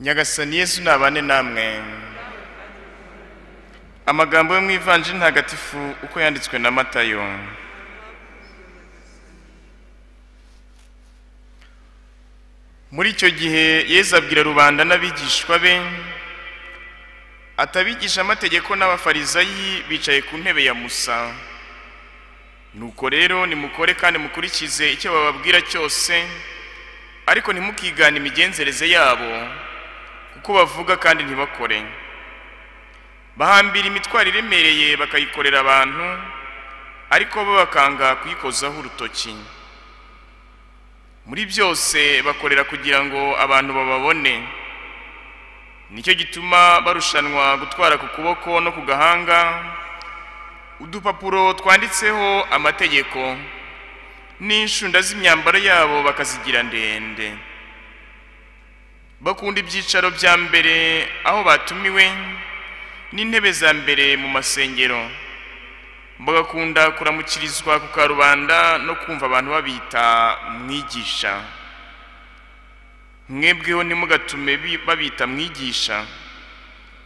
nyagasani yesu ntabane namwe amagambo yo mu ivanjiri ntagatifu uko yanditswe na matayo muri icyo gihe yesu abwira rubanda n'abigishwa be atabigisha amategeko n'abafarizayi bicaye ku ntebe ya musa nuko rero nimukore kandi mukurikize icyo bababwira cyose ariko ntimukigane imigenzereze yabo kuko bavuga kandi ntibakore bahambira imitwaro iremereye bakayikorera abantu ariko bo bakanga kuyikozaho urutoki muri byose bakorera kugira ngo abantu bababone nicyo gituma barushanwa gutwara ku kuboko no ku gahanga udupapuro twanditseho amategeko n'inshunda z'imyambaro yabo bakazigira ndende bakunda ibyicaro bya mbere aho batumiwe n'intebe za mbere mu masengero bagakunda kuramukirizwa ku karubanda no kumva abantu babita mwigisha mwebweho ntimugatume bi- babita mwigisha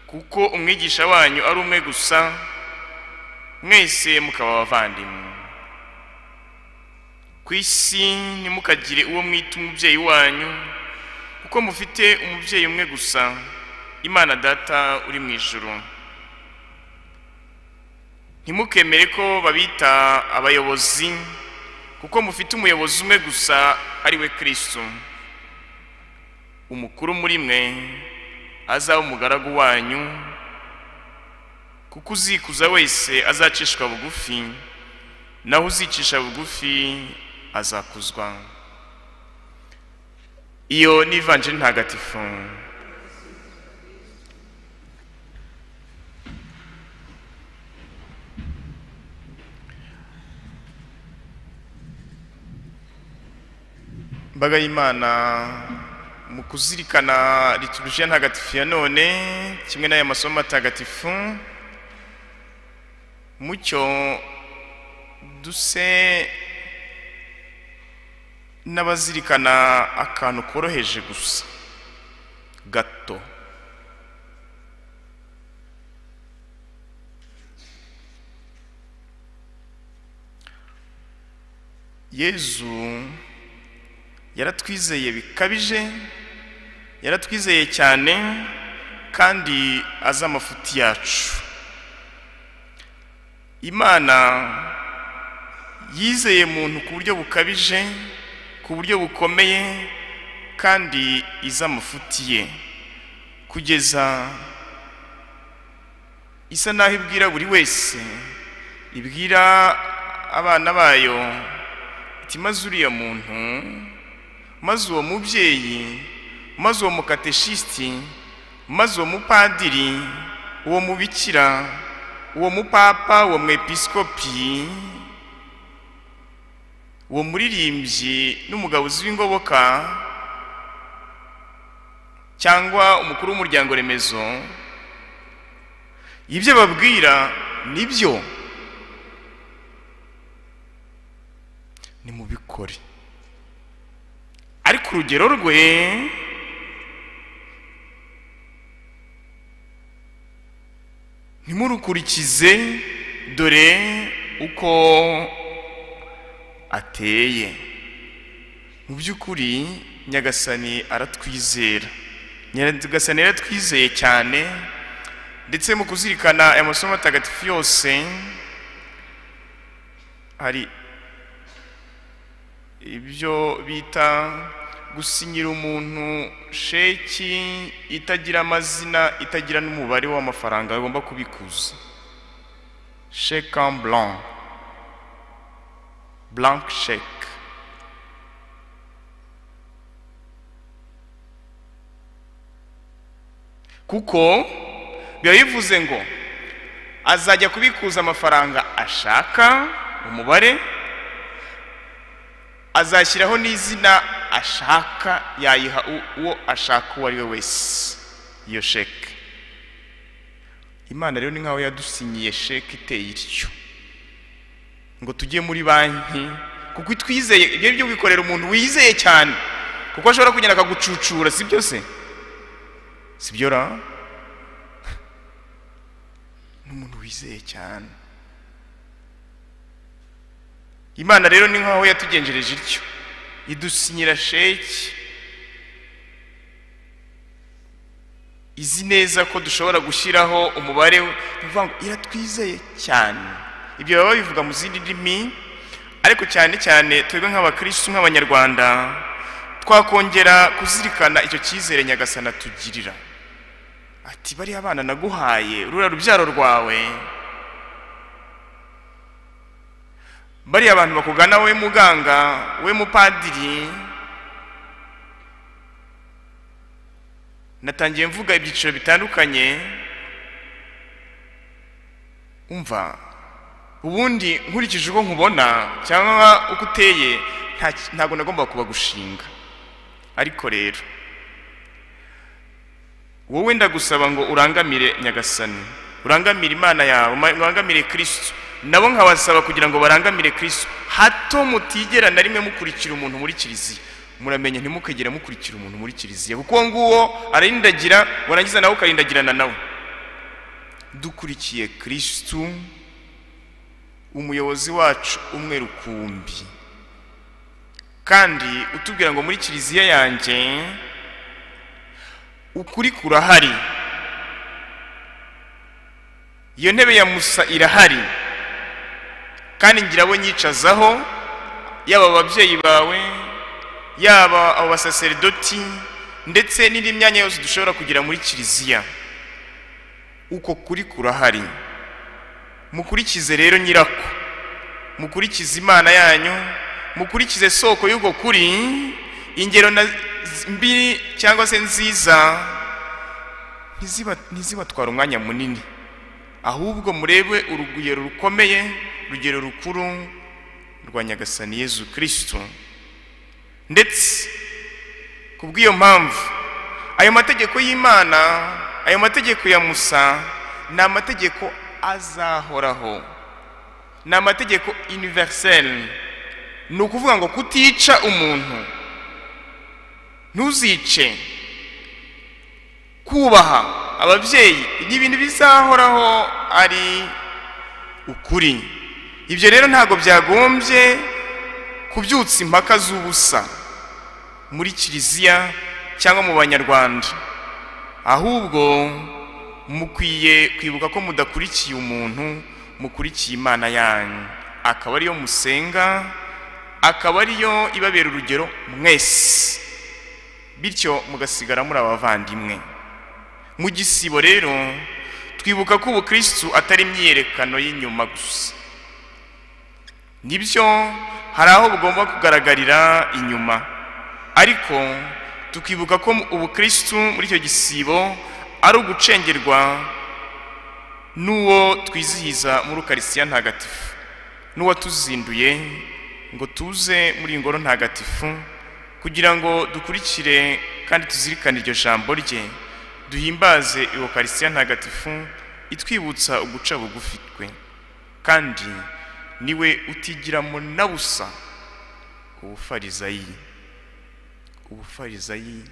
kuko umwigisha wanyu ari umwe gusa mwese mukaba abavandimwe ku isi ntimukagire uwo mwita umubyeyi wanyu kuko mufite umubyeyi umwe gusa imana data uri mu ijuru ntimukemere ko babita abayobozi kuko mufite umuyobozi umwe gusa ari we kristo umukuru muri mwe azaba umugaragu wanyu kuko uzikuza wese azacishwa bugufi naho uzicisha bugufi azakuzwa iyo ni ivanjiri ntagatifu mbaga y'imana mu kuzirikana liturujia ntagatifu ya none kimwe n'aya masomo atagatifu mucyo duse n'abazirikana akantu koroheje gusa gato yezu yaratwizeye bikabije yaratwizeye cyane kandi azi amafuti yacu imana yizeye muntu ku buryo bukabije ku buryo bukomeye kandi iza amafuti ye kugeza isa naho ibwira buri wese ibwira abana bayo iti maze uriya muntu maze uwo mubyeyi maze uwo mukateshisiti maze uwo mupadiri uwo mubikira uwo mupapa uwo mwepiskopi uwo muririmbyi n'umugabo w'ingoboka cyangwa umukuru w'umuryango remezo ibyo babwira nibyo nimubikore ariko urugero rwe ntimurukurikize dore uko ateye mu by'ukuri nyagasani aratwizera nyagasani yaratwizeye cyane ndetse mu kuzirikana aya masomo atagatifu yose hari ibyo bita gusinyira umuntu sheki itagira amazina itagira n'umubare w'amafaranga agomba kubikuza sheke en blanc blank check kuko biba bivuze ngo azajya kubikuza amafaranga ashaka umubare azashyiraho n'izina ashaka yayiha u- uwo ashaka uwo ari we wese iyo sheke imana rero ni nkaho yadusinyiye sheke iteye ityo ngo tujye muri banki kuko itwizeye ibyo byo wikorera umuntu wizeye cyane kuko ashobora kugenda akagucucura si byose sibyo ra n'umuntu wizeye cyane imana rero ni nk'aho yatugenjereje ityo idusinyira sheki izi neza ko dushobora gushyiraho umubare we, ni ukuvuga ngo iratwizeye cyane ibyo baba babivuga mu zindi ndimi ariko cyane cyane twebwe nk'abakirisitu nk'abanyarwanda twakongera kuzirikana icyo cyizere nyagasana tugirira ati bariya abana naguhaye rura rubyaro rwawe bariya abantu bakugana we muganga we mupadiri natangiye mvuga ibyiciro bitandukanye umva ubundi nkurikije uko nkubona cyangwa uko uteye nta- ntabwo nagomba kubagushinga ariko rero wowe ndagusaba ngo urangamire nyagasani urangamire imana yawe ma- urangamire kirisitu nabo nkabasaba kugira ngo barangamire kirisitu hato mutigera na rimwe mukurikira umuntu muri kiliziya muramenye ntimukagere mukurikira umuntu muri kiliziya kuko uwo nguwo ararindagira warangiza nawe ukarindagirana nawe dukurikiye kirisitu umuyobozi wacu umwe rukumbi kandi utubwira ngo muri kiliziya yanjye ukuri kurahari iyo ntebe ya musa irahari kandi ngira abo nyicazaho yaba ababyeyi bawe yaba abo basaseridoti ndetse n'indi myanya yose dushobora kugira muri kiliziya uko kuri kurahari mukurikize rero nyirako mukurikize imana yanyu mukurikize soko y'uko kuri ingero na mbi cyangwa se nziza ntiziba- ntizibatwara umwanya munini ahubwo murebe urugero rukomeye urugero rukuru rwa nyagasani yezu kirisitu ndetse ku bw'iyo mpamvu ayo mategeko y'imana ayo mategeko ya musa ni amategeko azahoraho ni amategeko universelle ni ukuvuga ngo kutica umuntu ntuzice kubaha ababyeyi ni ibintu bizahoraho ari ukuri ibyo rero ntabwo byagombye kubyutsa impaka z'ubusa muri kiliziya cyangwa mu banyarwanda ahubwo mukwiye kwibuka ko mudakurikiye umuntu mukurikiye imana yanyu akaba ariyo musenga akaba ariyo ibabera urugero mwese bityo mugasigara muri abavandimwe mu gisibo rero twibuka ko ubukristu atari imyiyerekano y'inyuma gusa nibyo hari aho bugomba kugaragarira inyuma ariko tukibuka ko ubukristu muri icyo gisibo ari ugucengerwa n'uwo twizihiza muri ukarisitiya ntagatifu n'uwatuzinduye ngo tuze muri iyi ngoro ntagatifu kugira ngo dukurikire kandi tuzirikane iryo jambo rye duhimbaze iwokarisitiya ntagatifu itwibutsa uguca bugufi twe kandi niwe utigiramo na busa ubufarizayi ubufarizayi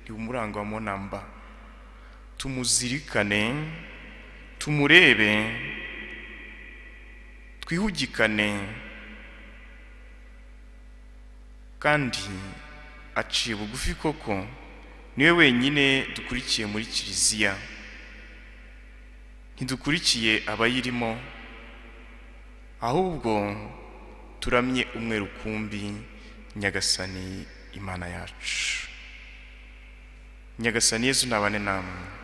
ni umurangwamo na mba tumuzirikane tumurebe twihugikane kandi aciye bugufi koko niwe wenyine dukurikiye muri kiliziya ntidukurikiye abayirimo ahubwo turamye umwe rukumbi nyagasani imana yacu nyagasani yezu nabane namwe